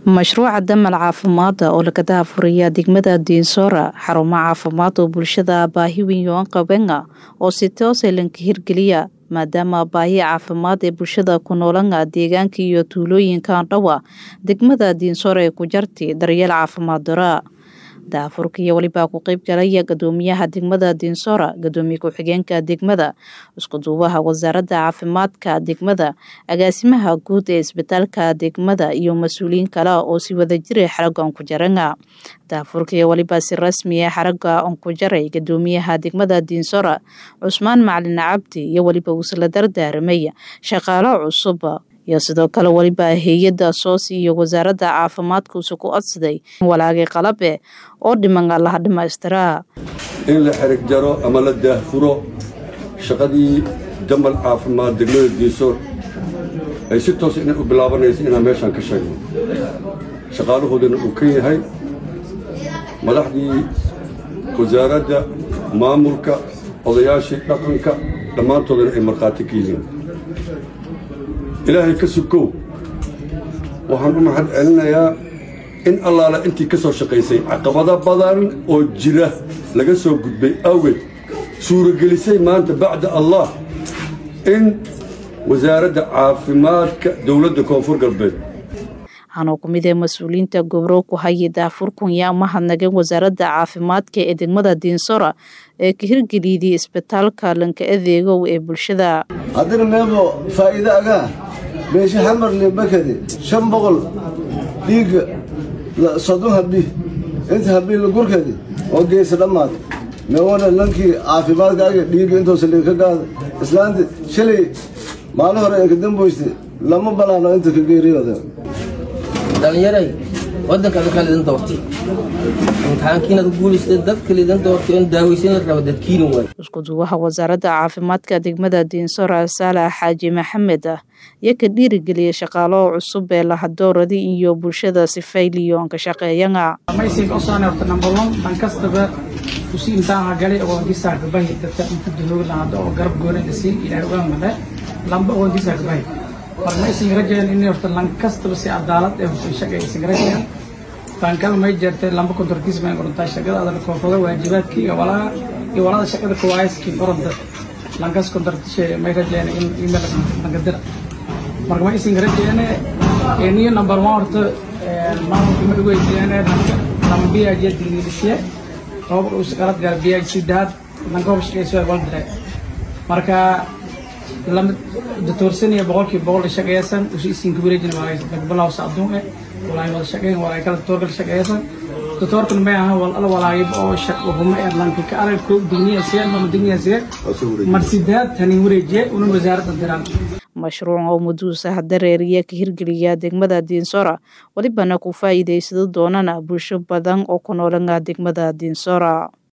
mashruuca damal caafimaada oo laga daafuraya degmada diinsoora xarumo caafimaad oo bulshada baahi weyn yoan qabenga oo si toose lanka hirgeliya maadaama baahi caafimaad ee bulshada ku noolanga deegaanka iyo tuulooyinkan dhowa degmada diinsoora ee ku jarti daryeel caafimaad dara daafurka iyo welibaa ku qeyb galaya gadoomiyaha degmada diinsoora gadoomiye ku-xigeenka degmada iskuduubaha wasaaradda caafimaadka degmada agaasimaha guud ee isbitaalka degmada iyo mas-uuliyiin kale oo si wadajira xaraga onkujaranga daafurka iyo welibaa si rasmiya xaraga onkujaray gadoomiyaha degmada diinsoora cusmaan macalin cabdi iyo weliba uusla dardaaramay shaqaalo cusub iyo sidoo kale weliba hay-adda soos iyo wasaaradda caafimaadka uuse ku codsaday walaagay qalabe oo dhiman laha dhamaystiraa in la xerig jaro ama la daahfuro shaqadii damal caafimaad degmada diinsoor ay si toos inay u bilaabanaysa inaan meeshaan ka sheegno shaqaalahoodana uu ka yahay madaxdii wasaaradda maamulka odayaashii dhaqanka dhammaantoodana ay markhaati ka yihiin ilaahay ka sukow waxaan u mahad celinayaa in allaala intii ka soo shaqaysay caqabado badan oo jira laga soo gudbay awgeed suuragelisay maanta bacda allah in wasaaradda caafimaadka dowladda koonfur galbeed waxaanoo ku mid ee mas-uuliyiinta gobro ku haya daafurkun yaa mahadnageen wasaaradda caafimaadka ee degmada diinsora ee ka hirgeliyday isbitaalka lanka adeegow ee bulshada haddina meebo faa'iido agaa beeshe xamarle bakade shan boqol dhiigga soddon habi inta habii la gurkadi oo geysa dhammaad meewana lankii caafimaadka aga dhiigga intoosa liga ka gaada islaanta shalay maalin hore ee ka damboyste lama balaano inta ka geeriyooda dhalinyaray waddankaada kaa lidan doortay imtixaankiinaad guulaystay dadka lidan doortay oon daaweysan la raba dadkiina waay iskuduwaha wasaaradda caafimaadka degmada diinsora saalax xaaji maxamed ah iyo ka dhiirigeliyay shaqaalo cusub ee lahadooradii iyo bulshada si fayliyoon ka shaqeeyanga maysiga usoo neerta number one dhan kastaba kusi intaan galay ogoonkiisaa gabahi dadka inta dunuugi lahado oo garab goonada sii ilaahay uga made lamba ogoonkiisaa gabahi mar maysiga rajeen in horta lan kastaba si cadaalad ee husay shaqa aysiga rajeen baankada may jeertay lamba kontorkiis may qorantaa shaqada adana koonfada waajibaadka iyo walaa iyo walada shaqada kuwaayaskii qoranta lankas kontortishe may rajeen in email langadira marka ma isin rajeene niyo number one horta maamulka ma dhaweydiyeene lambiyaje digniilisiye toba usqalad gaar biyaaj sidaad lankoob shaqeyso wal dire marka lama datoorsanaya boqolkiiba boqol shaqeysan usi isinka wareejina waa dagbalaw sacduun eh walaay wada shaqeyn walaay kala datoorkala shaqeysan datoorkan may ahan wal ala walaayib oo shaqhuma ee lanka ka arag ko digniya siye mama digniya siye mar sidaad tani wareejiye una wasaaradda diraan mashruuc oo muduusaha dareeriya ka hirgeliya degmada diinsora welibana ku faa'iidaysado doonana bulsho badan oo ku noolanga degmada diinsora